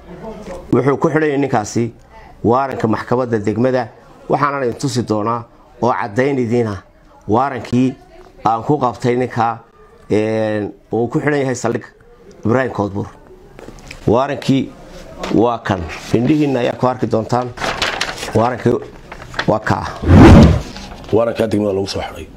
wuxuu ku xidhanyay ninkaasi waaranka maxkamadda degmada waxaana idin tusi doonaa oo caddayn idiina waarankii aan ku qabtay ninkaa uu ku xidhan yahay saldhig ibraahim koodbuur waarankii waa kan indhihiinna ayaa ku arki doontaan waarankii waa kaa waarankaa degmada lagu soo xidhay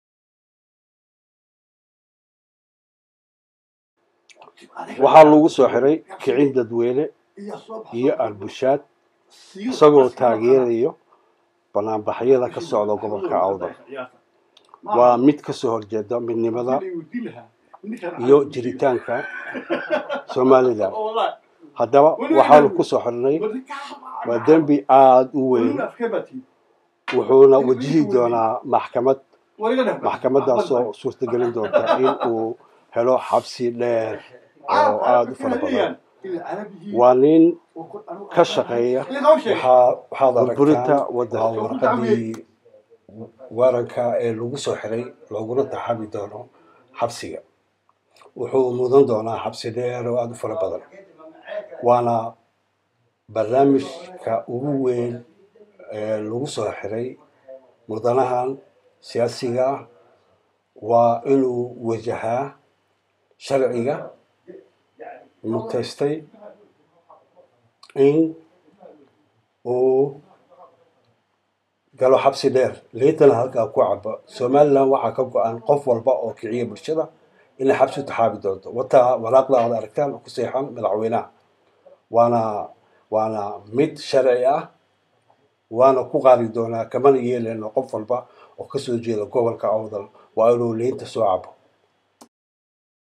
waxaa lagu soo xiray kicin dadweyne iyo arbushaad isagoo taageerayo banaanbaxyada ka socda gobolka awdal waa mid ka soo horjeeda midnimada iyo jiritaanka somalilan haddaba waxaanu ku soo xirnay waa dembi aada u weyn wuxuuna wajihi doonaa maxkamad maxkamadaasoo suurtagelin doonta in uu helo xabsi dheer oo aada u fara badan waa nin ka shaqeeya waxaad burburinta aragtaan waddanka waa warqadii waaranka ee lagu soo xiray looguna taxabi doono xabsiga wuxuu mudan doonaa xabsi dheer oo aada u fara badan waana barnaamijka ugu weyn ee lagu soo xiray mudanahan siyaasiga ah waa inuu wajahaa sharciga mutaystay in uu galo xabsi dheer liintana halkaa ku cabo somalilan waxaa ka go-an qof walba oo kiciya bulshada inay xabsi u taxaabi doonto wataa waraaqda aad aragtaan ku seexan madaxweynaha waana waana mid sharci ah waana ku qaadi doonaa kamana yeeleyno qof walba oo kasoo jeeda gobolka awdal waa inuu liinta soo cabo